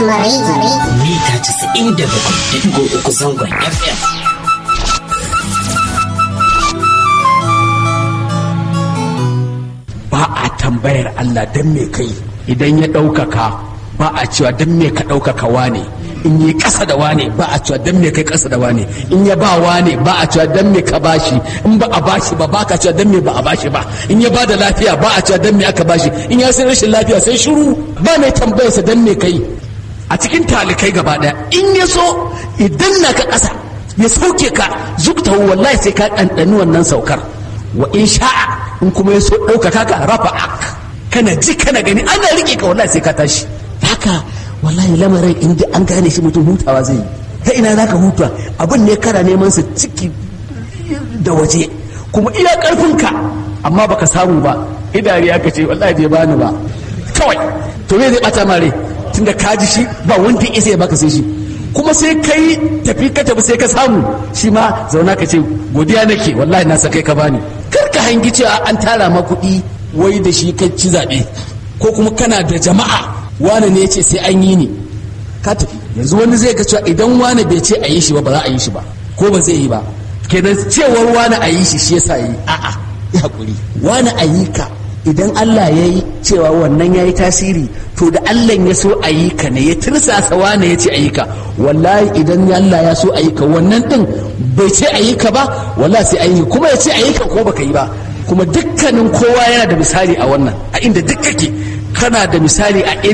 Rahama Radio. mita 97.3 zangon FM. ba a tambayar Allah don me kai idan ya ɗaukaka ba a cewa don me ka ɗaukaka wane in yi ƙasa da wane ba a cewa don me kai ƙasa da wane in ya ba wane ba a cewa don me ka bashi in ba a bashi ba ba ka cewa don me ba a bashi ba in ya ba da lafiya ba a cewa don me aka bashi in ya sai rashin lafiya sai shiru ba mai tambayarsa don me kai a cikin talikai gaba ɗaya in ya so idan na ka ƙasa ya sauke ka zukta wallahi sai ka ɗanɗani wannan saukar wa in sha'a in kuma ya so ɗaukaka ka rafa ak kana ji kana gani ana riƙe ka wallahi sai ka tashi haka wallahi lamarin in dai an gane shi mutum hutawa zai yi ta ina za ka huta abin ne kana neman sa ciki da waje kuma iya ƙarfinka amma baka samu ba idari aka ce wallahi bai bani ba kawai to me zai bata mare tunda ka ji shi ba wanda ya isa ya baka sai shi kuma sai kai tafi ka tafi sai ka samu shi ma zauna ka ce godiya nake wallahi na sakai ka bani kar ka hangi cewa an tara ma kuɗi wai da shi ka ci zaɓe ko kuma kana da jama'a wane ne ya ce sai an yi ni ka tafi yanzu wani zai ga cewa idan wane bai ce a yi shi ba ba za a yi shi ba ko ba zai yi ba kenan cewar wane a yi shi shi yasa yi a'a ya hakuri wane a yi ka idan Allah ya yi cewa wannan ya yi tasiri to da Allah ya so a yi ka ne ya tirsasa wane ya ce a yi ka wallahi idan Allah ya so a yi ka wannan din bai ce a yi ka ba wallahi sai an yi kuma ya ce a yi ka ko baka yi ba kuma dukkanin kowa yana da misali a wannan a inda duk kake kana da misali a